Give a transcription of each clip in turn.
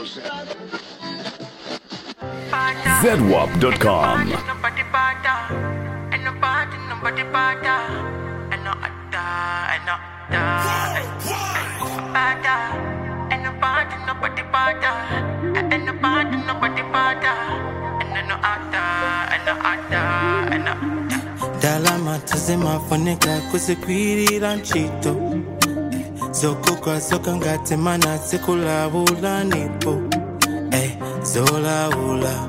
ZWAP.com. Nobody bother. Ain't nobody, nobody bother. Ain't no other, ain't no other. Bother. Ain't nobody, nobody bother. Ain't nobody, nobody bother. Ain't no other, ain't no other, ain't no other. Dalama tuzimafunika kuzikwirira ntchito zokugwa zokangati mana zikulawula nipo eh, zolawula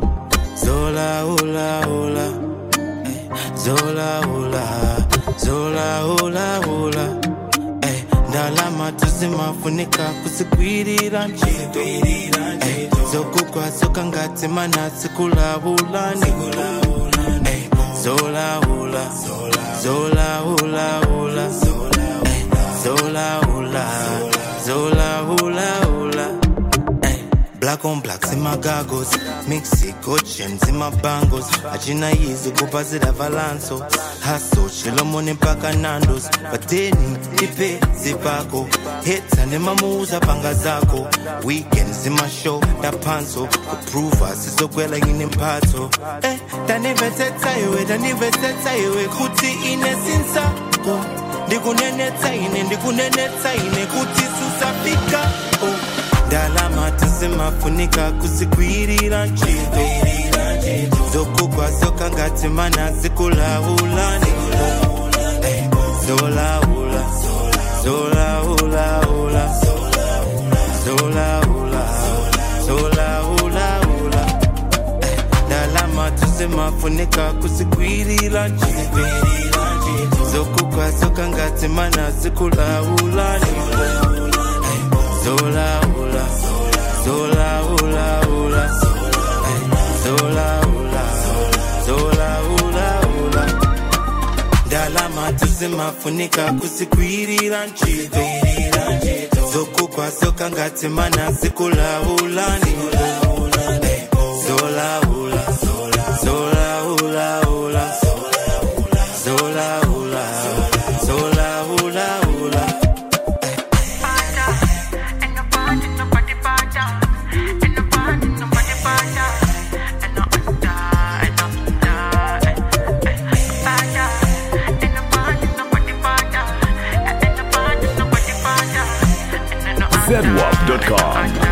zolawulaula eh, zolawula zolawulaula eh, ndalama tuzimafunika kuzikwirira ntchito eh, zokugwa zokangati mana zikulawula nipo eh, zolawula zolawulaula eh, zolawula zolawulaula eh, black on black in my goggles mexico chains in my bangles achina yizi kupazira valanso haso chilomoni mpaka nandos pateni ipe zipako heta nemamuuza panga zako weekend zimashow ndapanso kupruva sizokwela ine mphatso eh, ndanivetsetsa iwe ndanivetsetsa iwe kuti ine sinsako ndikunenetsa ine ndikunenetsa ine kuti susafika oh. ndalama tizimafunika kuzikwirira ntchito zokugwa zokangati mana zikulawulani Eh, zolawula zolawulaula zolawula zolawulaula Eh, ndalama tizimafunika kuzikwirira ntchito zokugwa zokangati mana zikulawulani Eh, zolawula zolawulaula Eh, zolawula zolawulaula ndalama tuzimafunika kuzikwirira ntchito zokugwa zokangati mana zikulawulani Eh, zolawula zolawulaula zolawula zolawulaula Bother. Ain't nobody, nobody bother. Ain't nobody, nobody bother. Ain't no other, ain't no other. Bother. Ain't nobody, nobody bother. Ain't nobody, nobody bother. Ain't no other, ZWAP.com.